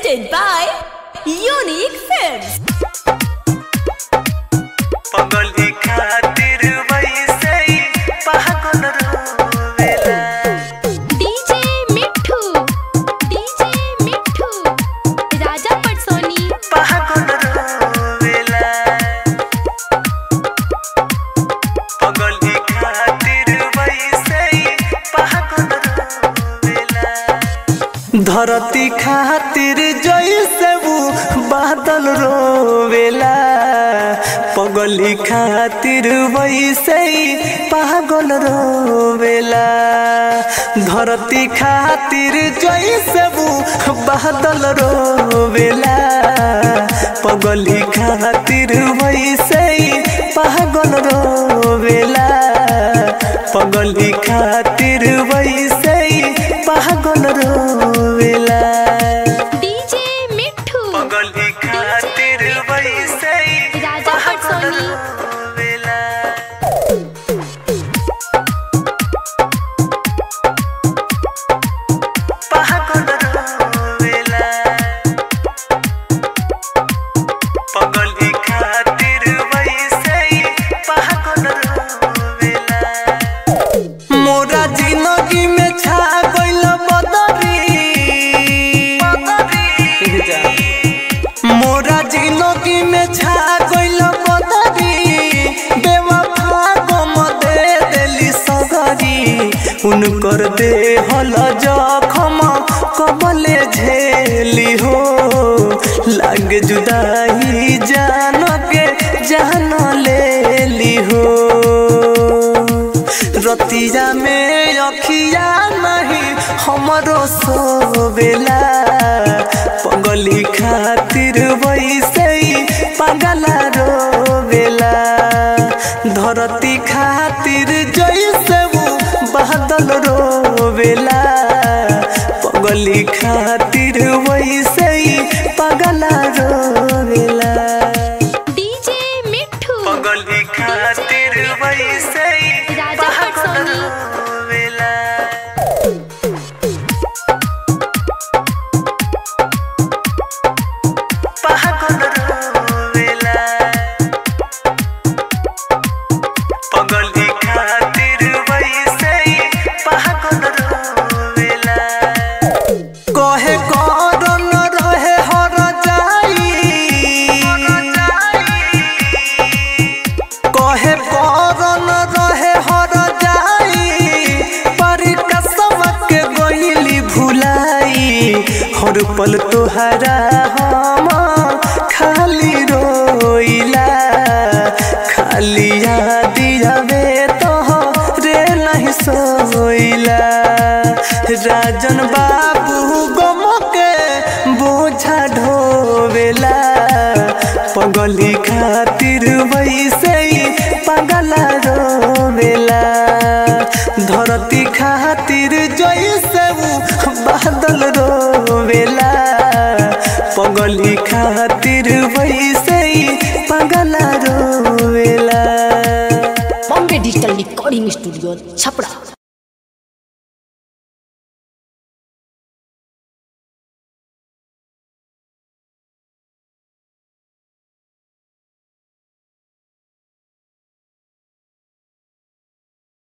presented by Unique Films. पगली खातिर वैसे ही पागल रोवेला डीजे मिठू डीजे मिठू राजा पटसोनी पागल रोवेला पगली खातिर वैसे ही पागल रोवेला धरती खातिर जैसे वो बादल रोवेला पगली खातिर वैसे ही पागल रोवेला धरती खातिर जैसे वो बादल रोवेला पगली खातिर वैसे ही पागल रोवेला पगली खातिर वैसे ही पागल रोवेला डीजे मिठू पगली खातिर वैसे ही राजा पटसोनी रोवेला पागल रोवेला पगली खातिर वैसे ही पागल रोवेला मोरा जिंदगी में छा गइल बदरी मोरा जिंदगी में छा गइल बदरी बेवफा गम दे देली सगरी उनकर दे हल जखम कबले झेली हो लाग जुदाई जान के जान लेली हो रतिया में अखिया नहीं हमरो सोवेला पगली खातिर वैसे ही पगला रोवेला धरती खातिर जैसे वो बादल रोवेला पगली खातिर वैसे ही पगला रोवेला डीजे मिठू पगली खातिर वैसे ही राजा पागल पटसोनी। रोवेला पागल रोवेला पगली खातिर वैसे ही पागल रोवेला कहे करन रहे हर जाई कहे करन रहे हर जाई पर कसम के गइली भुलाई हर पल तोहरा हम खाली रोइला खाली याद आवे तो रे नहीं सोइला राजन बाबू गम के बोझा ढोवेला पगली खातिर वैसे ही पगला रोवेला धरती खातिर जैसे वो बादल रोवेला पगली खातिर वैसे ही पगला रोवेला Bombay Digital Recording Studio, Chapra.